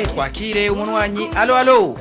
twakire umunwanyi alo alo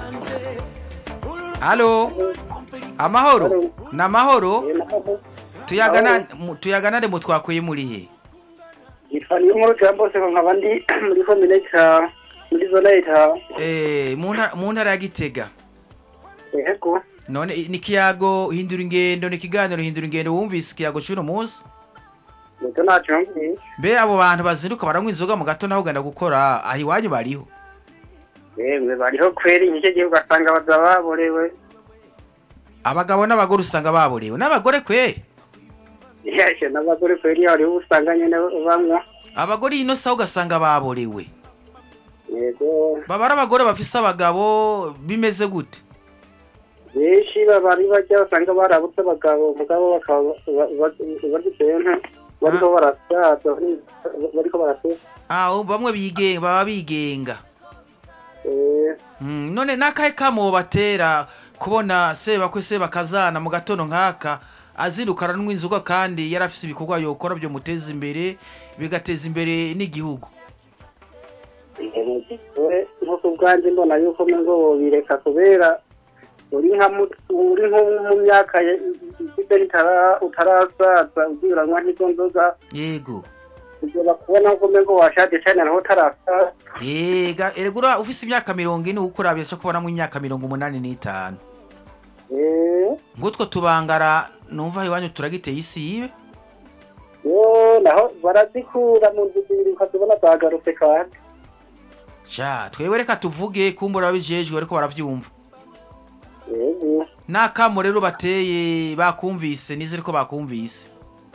alo amahoro ni amahoro tuyagana mu- tuyaganane mu twakuye murihe yitwa niyo nkuru cya bose nkaba ndi muri komine cya muri zona y'itaha Eh, mu nta- mu ntara ya gitega yego none i- ni ikiyago hindura ingendo ni ikiganiro hindura ingendo wumvise ikiyago cy'uno munsi nicyo ntacyo yumvise mbe abo bantu bazinduka baranywa inzoga mu gato naho ugenda gukora aho iwanyu bariho yemwe bariho kweri nicyo gihe ugasanga abagabo baborewe abagabo n'abagore usanga baborewe n'abagore kwe yashe n'abagore kweri hariho usanga nyine banywa abagore ino saha ugasanga baborewe yego baba ari abagore bafise abagabo bimeze gute benshi baba ari bajya usanga barabutse abagabo mugabo bakaba bagiteye nka bariko barasaza bariko barasesa ah bamwe bigenga baba bigenga Eh, Mm, none n'akahe kamo batera kubona sebakwe sebakazana mu gatondo nk'aka azinduka aranywa inzoga kandi yari afise ibikorwa yokora byo muteza imbere bigateza imbere n'igihugu we nko ku bwanjye mbona yuko ngo bobireka kubera uri nka mu- uri nko mu myaka ye- ifite ritara- utarasaza ugiranwa nk'izo nzoga yego ugera kubona ko ngo washaje cyane naho utarasaza ega eregura ufise imyaka mirongo ine uko urabye cyo kubonamo imyaka mirongo umunani n'itanu Eh, ngutwo tubangara numva iwanyu turagiteye isi yibe yo naho barazikura mu nzu zibiri ukazibona zagarutse kandi sha twewe reka tuvuge kumbura ababijejwe ariko baravyumva yego n'akamo rero bateye bakumvise nizere ko bakumvise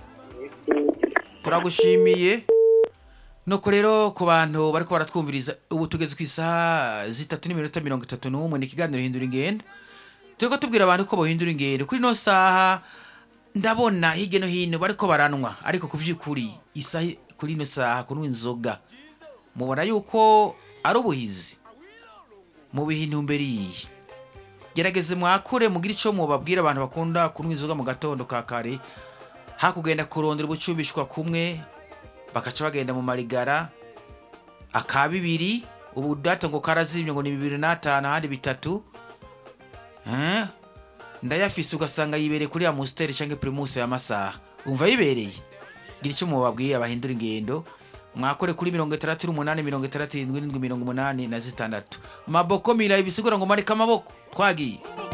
turagushimiye nuko rero ku bantu bariko baratwumviriza ubu tugeze ku isaha zitatu n'iminota mirongo itatu n'umwe ni ikiganiro hindura ingendo turiko tubwira abantu ko bohindura ingendo kuri ino saha ndabona hirya no hino bariko baranwa ariko ku vy'ukuri isaha kuri ino saha kunywa inzoga mubona yuko ari ubuhizi mu bihe intumbero iyihe gerageze mwakure mugire ico mubabwira abantu bakunda kunywa inzoga mu gatondo ka kare hakugenda kurondera ubucubishwa kumwe bakaca bagenda mu marigara aka bibiri ubu data ngo karazimye ngo ni bibiri n'atanu ahandi bitatu Eh? ndayafise ugasanga yibereye kuri ya musiteri cyangwa primus y'amasaha umva yibereye gira icyo mubabwiye abahindura ingendo mwakore kuri mirongo itandatu n'umunani mirongo itandatu irindwi n'indwi mirongo umunani na zitandatu maboko mira ibisigura ngo marika amaboko twagiye